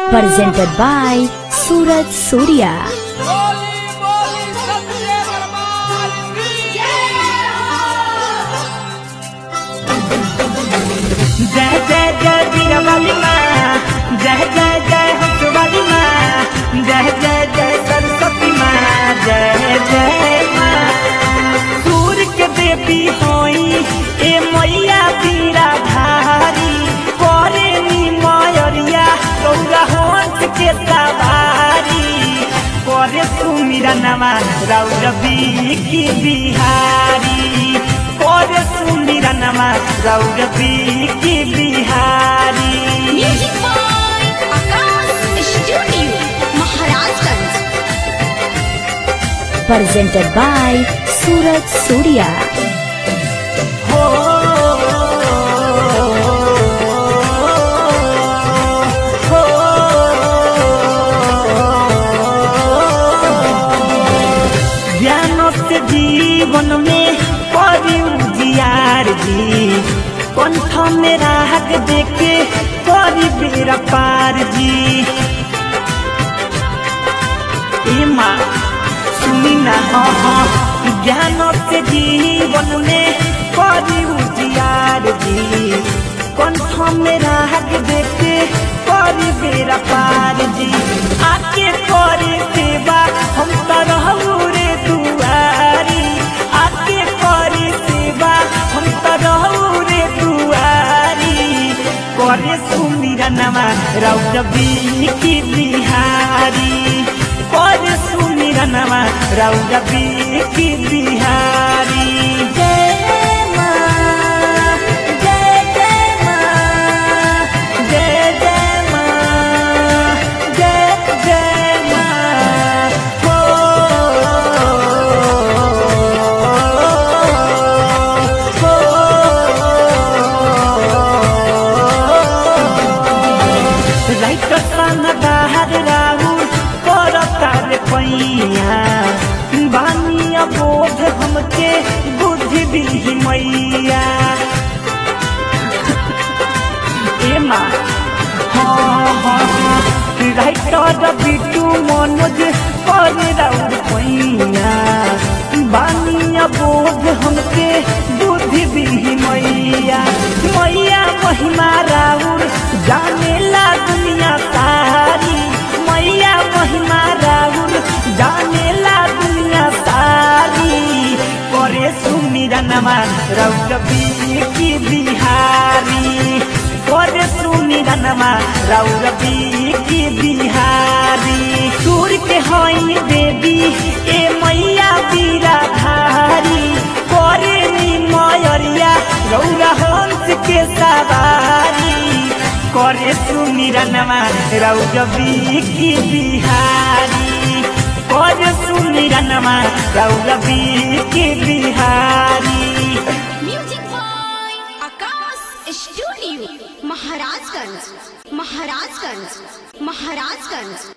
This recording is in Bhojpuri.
presented by Suraj Surya. बोली बोली सत्य दरबार की जय जय जय वीरवाली माँ जय जय जय हंसवाली माँ जय जय जय सरस्वती माँ जय जय माँ सूर्य के देवी होई ए मैया वीरा धारी करे नी मयरिया गौरा हंस के सवारी करे सुमिरा नमा रौरवी की बिहारी करे सुमिरा नमा रौरवी की Bihari music by Akash studio Maharajganj Presented by Suraj Surya. हो हो ज्ञान से जीवन में परी उजियार जी कंठ में राहत देके परी बेरा पार जी ए माँ सुनी ना हाँ हाँ ज्ञान से जीवन में परी उजियार जी कंठ में राहत देके परी बेरा पार जी आके करे सेवा हम तो रहू रे दुआरी आके करे सेवा हम तो रहू रे दुआरी करे सुमिरा नमा रौरवी की बिहारी करे सुमिरा नमा रौरवी की बिहारी जय माँ जय जय माँ जय जय माँ जय जय माँ हो राइट सन बाहर राहु करतार पैया बानिया बोध हमके बुद्धि दी मैया ए माँ हाँ हाँ हाँ राइटर बिटू मनोज कर राउर पैया बानिया बोध हमके बुद्धि दी मैया मैया महिमा राउर जानेला दुनिया सारी मैया महिमा राउर जानेला दुनिया सारी करे सुमिरा नमा रौरवी की बिहारी करे सुमिरा नमा रौरवी की बिहारी सूर्य के हई देवी ए मैया बीरा धारी करे नी मयरिया रौरा हंस के सवारी करे सुमिरा नमा रौरवी की बिहारी करे सुमिरा नमा रौरवी की Bihari music by Akash studio Maharajganj Maharajganj Maharajganj